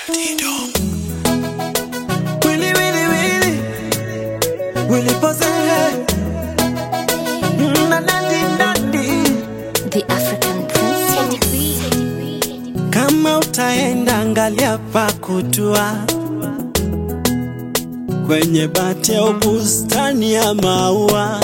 Willy, Willy, Willy. Willy pose. Mm, na, nandi, nandi. The African Prince. Kama utaenda angalia pa kutua kwenye bati au bustani ya maua,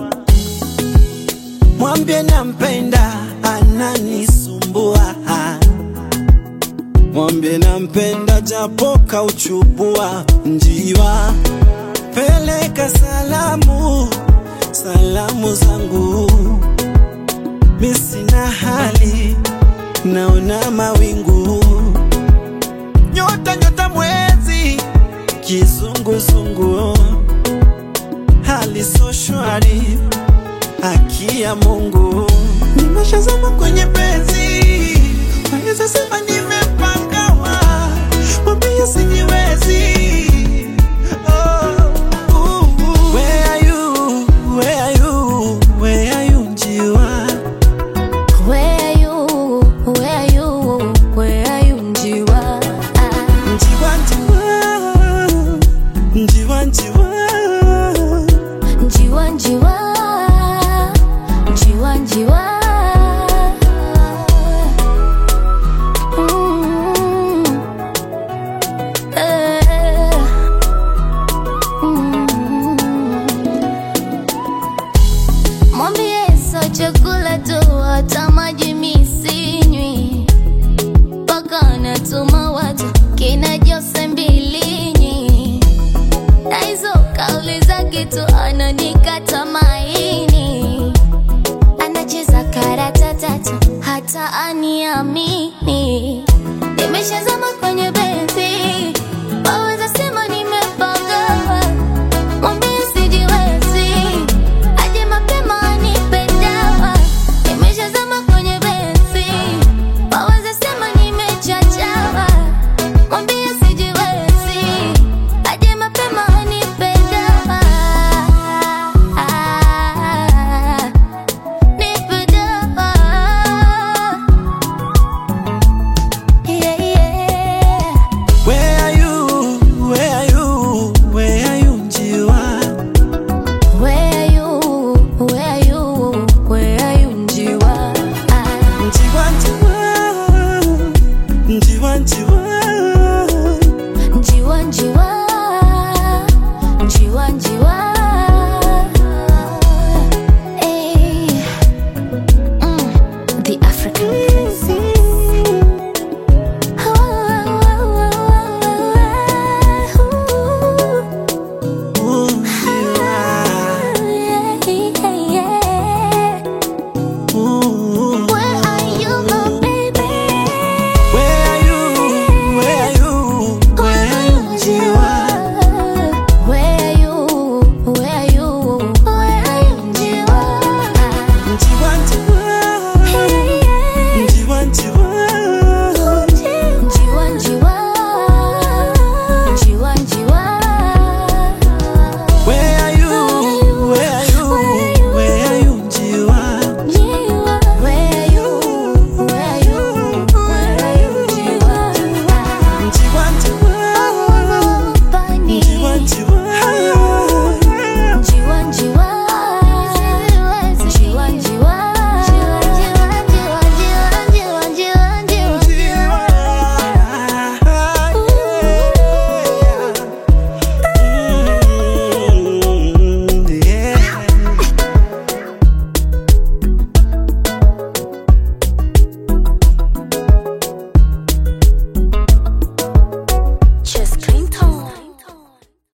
mwambie nampenda, ananisumbua. Mwambie nampenda, japo kauchubua njiwa. Peleka salamu, salamu zangu, mi sina hali naona mawingu, nyota nyota, mwezi kizunguzungu, hali so shwari, haki ya Mungu, nimeshazama kwenye penzi, waweza sema nimepangawa, mwambie sijiwezi. Oh, uh, uh. Where are you? Where are you? Where are you, njiwa? Where are you? Where are you? Where are you, Njiwa? Ah, Njiwa, njiwa, njiwa, njiwa. Njiwa, Njiwa. Njiwa, Njiwa. Mm. Eh. Mm. Mwambie sio chakula tu, hata maji mi sinywi, mpaka anatuma watu kina Jose Mbilinyi, na hizo kauli za kitu ananikata maini, anacheza karata tatu hata aniamini, nimeshazama